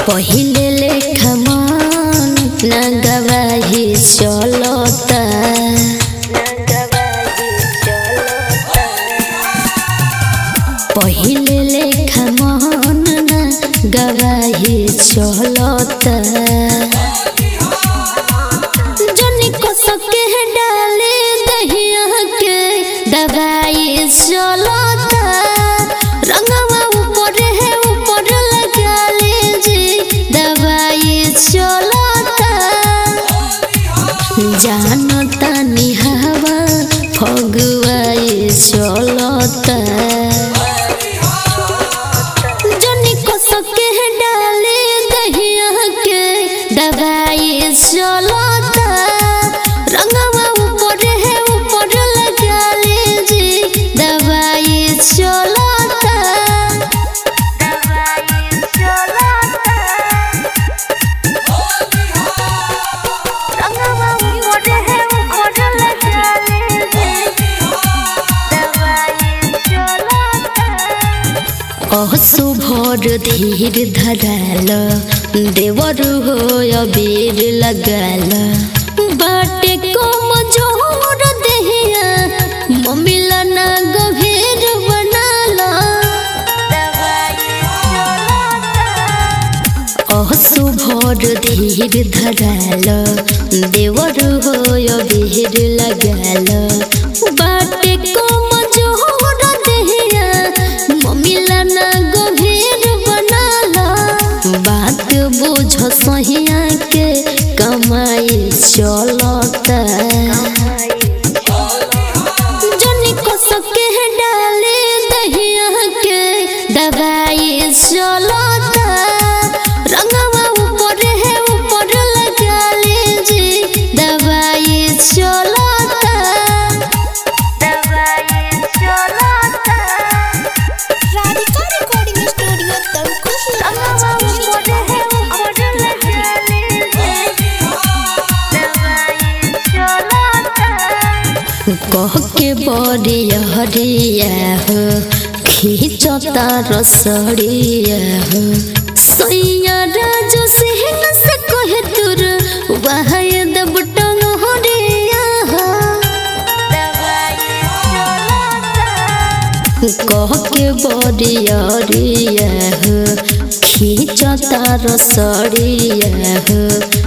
पहिले लेखा मन न गवाही चलता पहिले लेखा मन न गवाही चलता जनी को सके है डाले दहिया के दवाई चलता रंगवा ऊपर है ऊपर लगा ले जी दवाई चलता जानता निहावा फगुआई चलता जनी को सके है डाले दहिया के दवाई चलता रंगवा ऊपर है ऊपर लगा ले जी दवाई चलता दवाई चलता रंगवा ऊपर है ऊपर लगा ले जी दवाई चलता असुभर धीर धराल देवर हो अबीर लगाल बाटे कम जोर देहिया ममिला ना गभीर बनाल असुभर धीर धराल देवर हो अबीर लगाल बाटे कम जोर देहिया ममिला ना गभीर बनाला बात बुझ सहिया के कमाई चलता जनी को सके है डाले दहिया के दवाई चलता रंगवा ऊपर है ऊपर लगा ले जी दवाई चलता दवाई चलता राधिका रिकॉर्डिंग स्टूडियो तंकुश रंगवा ऊपर है ऊपर लगा ले जी दवाई चलता कह के बड़िया हरिया हो खींचता रसड़िया हो सैया राज सिंह से कहे तुर वहाय दब टंग हरिया हो कह के बड़िया हरिया हो खींचता रसड़िया हो